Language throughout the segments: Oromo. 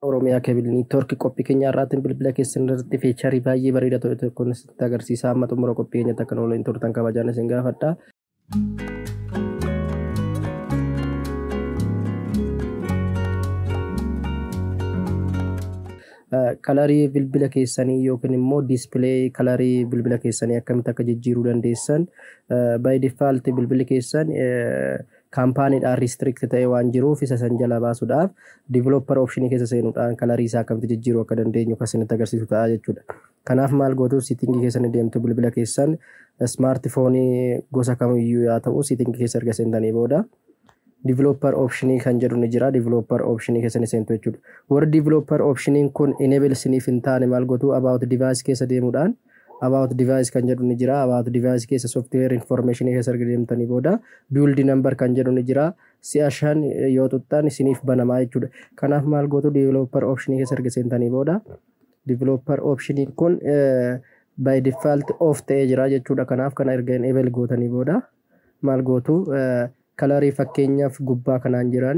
Oromiyaa keebil niitoorkii qophii keenya irraatiin bilbila keessan irratti feecharii baay'ee bareedaa ta'e tokko sitti agarsiisa amma xumura qophii keenyatti akka waliin turtan kabajaan isin gaafadha. Kalarii bilbila keessanii yookiin immoo diispilee kalarii bilbila keessanii akkamitti akka jijjiiruu dandeessan by default bilbilli keessan kaampaaniidhaan restrict ta'e waan jiruuf isa san jala baasuudhaaf developer optionii keessa seenuudhaan kalarii isaa akkamitti jijjiiruu akka dandeenyu kan isinitti agarsiisu ta'a jechuudha. Kanaaf maal gootu siitingii keessan deemtu bilbila keessan smaartifoonii gosa kamiyyuu yaa ta'u siitingii keessa erga seentanii booda developer optionii kan jedhu ni jira developer optionii keessa ni seentu jechuudha. Warri developer optioniin kun enable siniif hin taane maal gootu about device keessa deemuudhaan about device kan jedhu ni jira about device keessa software information keessa erga deemtanii booda build number kan jedhu ni jira si'a shan yoo tuttan isiniif banamaa jechuudha kanaaf maal gootu developer optionii keessa erga seentanii booda developer optioniin kun by default off ta'ee jira jechuudha kanaaf kana erga enable gootanii booda maal gootu kalarii fakkeenyaaf gubbaa kanaan jiran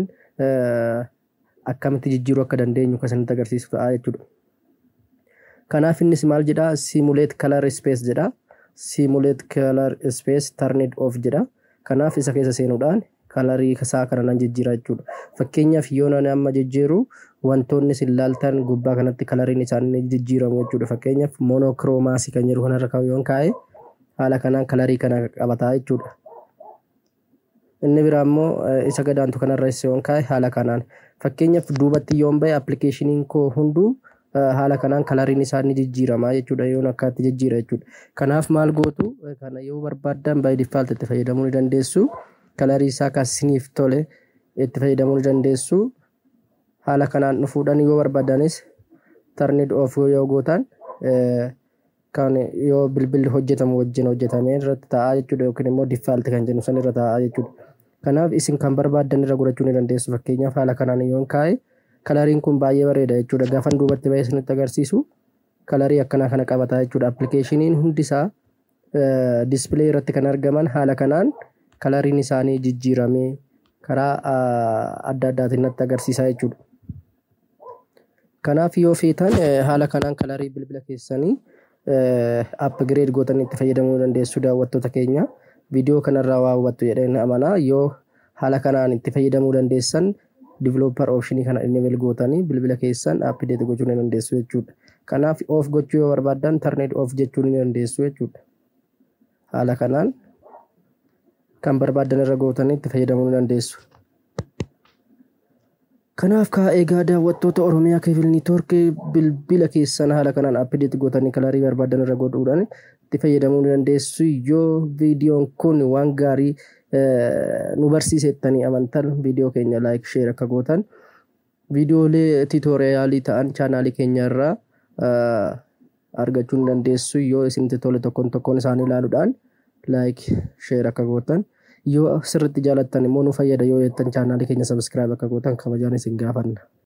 akkamitti jijjiiruu akka dandeenyu kan isinitti agarsiisu ta'a jechuudha. Kanaaf innis maal jedha simulate color space jedha simulate color space turn it off jedha kanaaf isa keessa seenuudhaan kalarii isaa kana nan jijjiira jechuudha fakkeenyaaf yoo nani amma jijjiiru wantoonni isin ilaaltan gubbaa kanatti kalariin isaanii jijjiiramu jechuudha fakkeenyaaf monokiroomaasii kan jedhu kanarra yoon kaa'e haala kanaan kalarii kana qabataa jechuudha. Inni biraa immoo isa gadaantu kanarra yoon kaa'e haala kanaan fakkeenyaaf duubatti yoon bahe appilikeeshiniin koo hunduu haala kanaan kalariin isaa ni jijjiirama jechuudha yoon akkaatti jijjiira jechuudha. Kanaaf maal gootu kana yoo barbaaddan by default itti fayyadamuu ni dandeessu. Kalarii isaa kan isiniif tole itti fayyadamuu ni dandeessu. Haala kanaan dhufuudhaan yoo barbaadanis turn it off yoo gootan kan yoo bilbilli hojjetamu wajjin hojjetamee irratti ta'a jechuudha yookiin immoo default kan jennu san irra ta'a jechuudha. Kanaaf isin kan barbaaddan irra godhachuu ni dandeessu fakkeenyaaf haala kanaan yoon kaa'e kalariin kun baay'ee bareeda jechuudha gaafan duubatti bahee isinitti agarsiisu kalarii akkanaa kana qabata jechuudha appilikeeshiniin hundisaa diispilee irratti kan argaman haala kanaan kalariin isaanii jijjiiramee karaa adda addaatiin natti agarsiisaa jechuudha. Kanaaf yoo feetan haala kanaan kalarii bilbila keessanii upgrade gootanii itti fayyadamuu dandeessu daawwattoota keenya viidiyoo kanarraa waa hubattu jedheen amanaa yoo haala kanaan itti fayyadamuu dandeessan developer optionii kana enable gootanii bilbila keessan update gochuu ni dandeessu jechuudha. Kanaaf off gochuu yoo barbaaddan turn off jechuu ni dandeessu jechuudha. Haala kanaan kan barbaaddan irra gootanii itti fayyadamuu ni dandeessu. Kanaaf kaa egaa daawwattoota Oromiyaa keebil niitoorkii bilbila keessan haala kanaan update gootanii kalarii barbaaddan irra godhuudhaan itti fayyadamuu ni dandeessu yoo viidiyoon kun waan gaarii nu barsiisettanii amantan viidiyoo keenya laayik sheer akka gootan viidiyoolee tiitooriyaalii ta'an chaanaalii keenya irraa argachuu ni dandeessu yoo isinitti tole tokkoon tokkoon isaanii ilaaluudhaan laayik sheer akka gootan yoo sirritti jaalattan immoo nu fayyada yoo jettan chaanaalii keenya sabiskiraayib akka gootan kabajaan isin gaafanna.